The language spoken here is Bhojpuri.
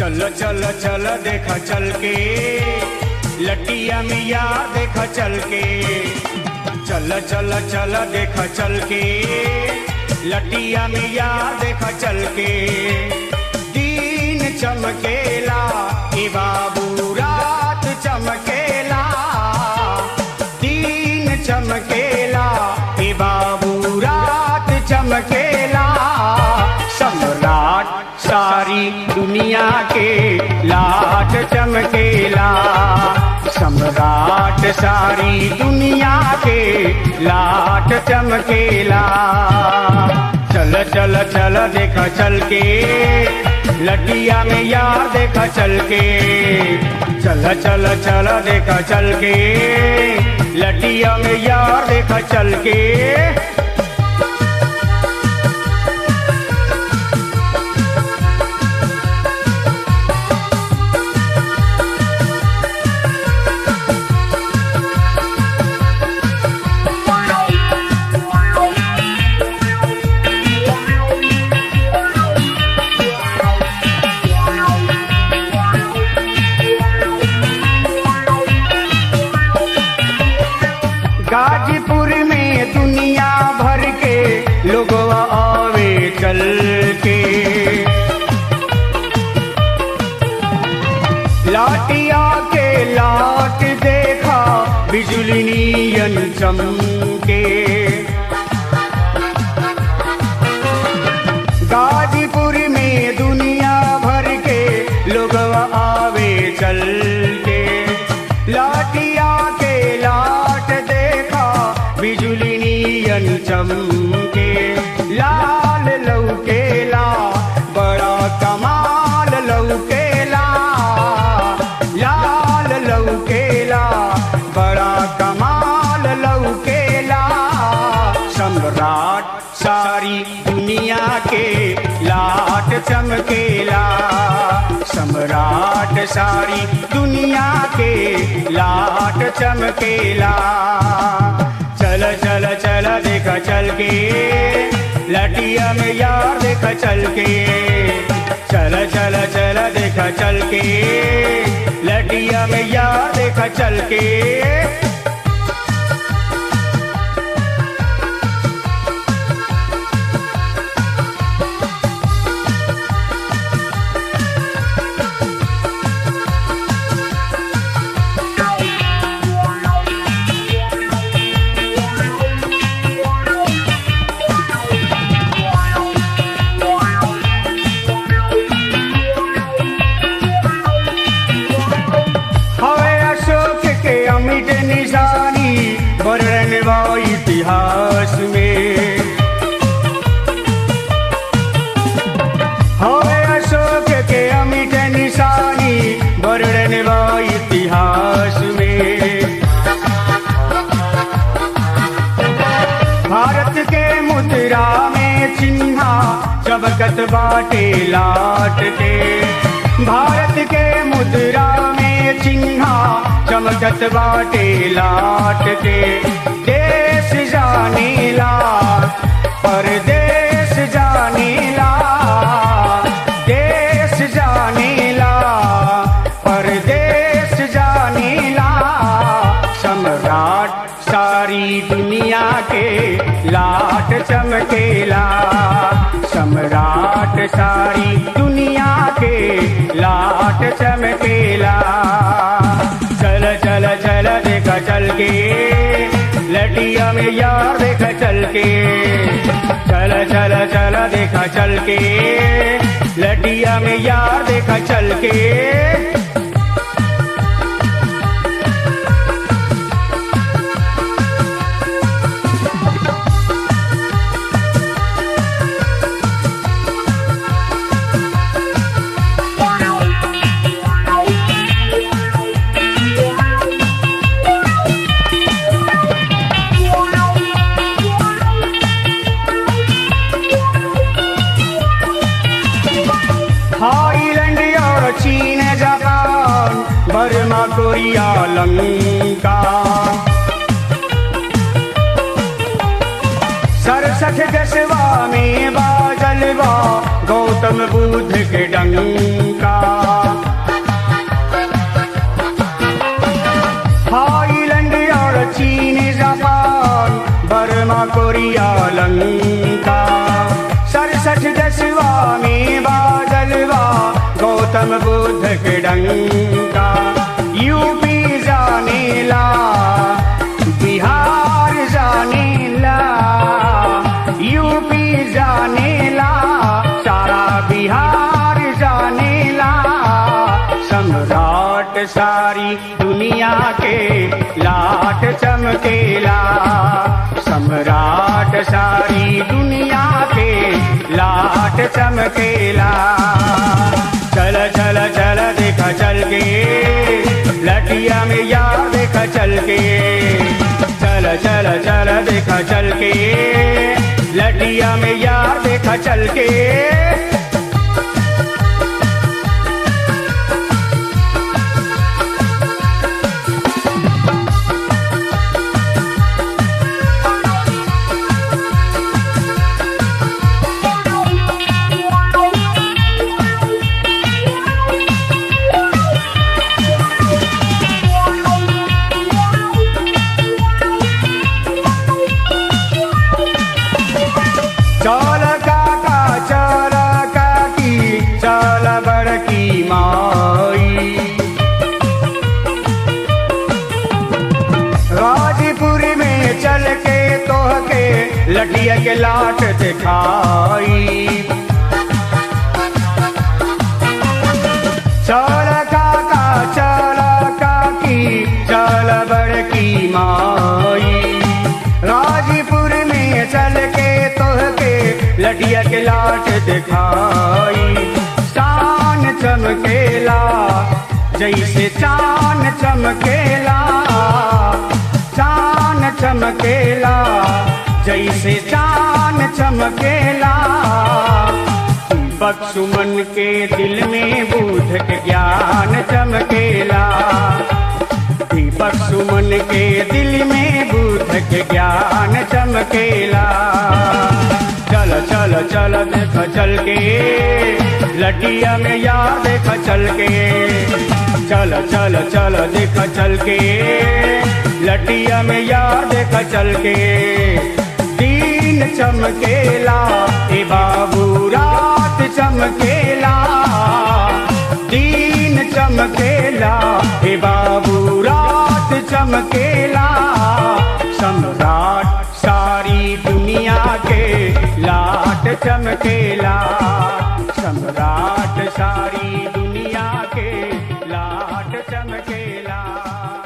चल चल चल देखा चल के लटिया मिया देखा चल के चल चल चल देखा चल के लटिया मिया देखा चल के दिन चमकेला ए बाबू रात चमकेला दिन चमकेला ए बाबू रात चमकेला सम्राट सारी दुनिया के लाट चमकेला सम्राट सारी दुनिया के लाट चमकेला चल चल चल देखा चल के लटिया में यार देखा चल के चल चल चल देखा चल के लटिया में यार देखा चल के गाजीपुर में दुनिया भर के लोग आवे चल के लाटिया के लाट देखा बिजली नियन चमके गाजीपुर में दुनिया भर के लोग आवे चल के लाटिया के लाट देखा बिजली नियन चमके लाल लौकेला बड़ा कमाल लौकेला लाल लौकेला बड़ा कमाल लौकेला सम्राट सारी दुनिया के लाट चमकेला सम्राट सारी दुनिया के लाट चमकेला चल चल चल देखा चल के लटिया में यार देखा चल के चल चल चल देखा चल के लटिया में यार देखा चल के हवे अशोक के अमिट निशानी वर्णन व इतिहास में हवे अशोक के अमिट निशानी वर्णन व इतिहास में भारत के मुद्रा में चिन्हा चबकत बाटे लाट के भारत के मुद्रा में चिन्हा चमकत बाटे लाट के देश जानीला परदेश जानीला देश जानीला परदेश जानीला सम्राट सारी दुनिया के लाट चमकेला सम्राट सारी दुनिया के लाट चमकेला चल चल चल देखा चल के लटिया में यार देखा चल के चल चल चल देखा चल के लटिया में यार देखा चल के थाईलैंड और चीन जापान बर्मा कोरिया लंका सड़सठ दसवा में बाजलवा गौतम बुद्ध के डंका गौतम बुद्ध के डंका यूपी जानेला बिहार जानेला यूपी जानेला सारा बिहार जानेला सम्राट सारी दुनिया के लाट चमकेला सम्राट सारी दुनिया के लाट चमकेला चल चल चल देखा चल के लटिया में यार देखा चल के चल चल चल देखा चल के लटिया में यार देखा चल के चल काका चल काकी चल बड़की माई गाजीपुर में चल के तोह के लटिया के लाट दिखाई चल काका चल काकी चल बड़की माई गाजीपुर में चल के तोह के लटिया के लाट दिखाई शान चमकेला जैसे चान चमकेला चान चमकेला जैसे चान चमकेला बक्सुमन के दिल में बुध के ज्ञान चमकेला दीपक सुमन के दिल में बुध के ज्ञान चमकेला चल चल चल देख चल के लटिया में यार देख चल के चल चल चल देख चल के लटिया में यार देख चल के दिन चमकेला ए बाबू रात चमकेला दिन चमकेला हे बाबू रात चमकेला सम्राट सारी दुनिया के लाट चमकेला सम्राट सारी दुनिया के लाट चमकेला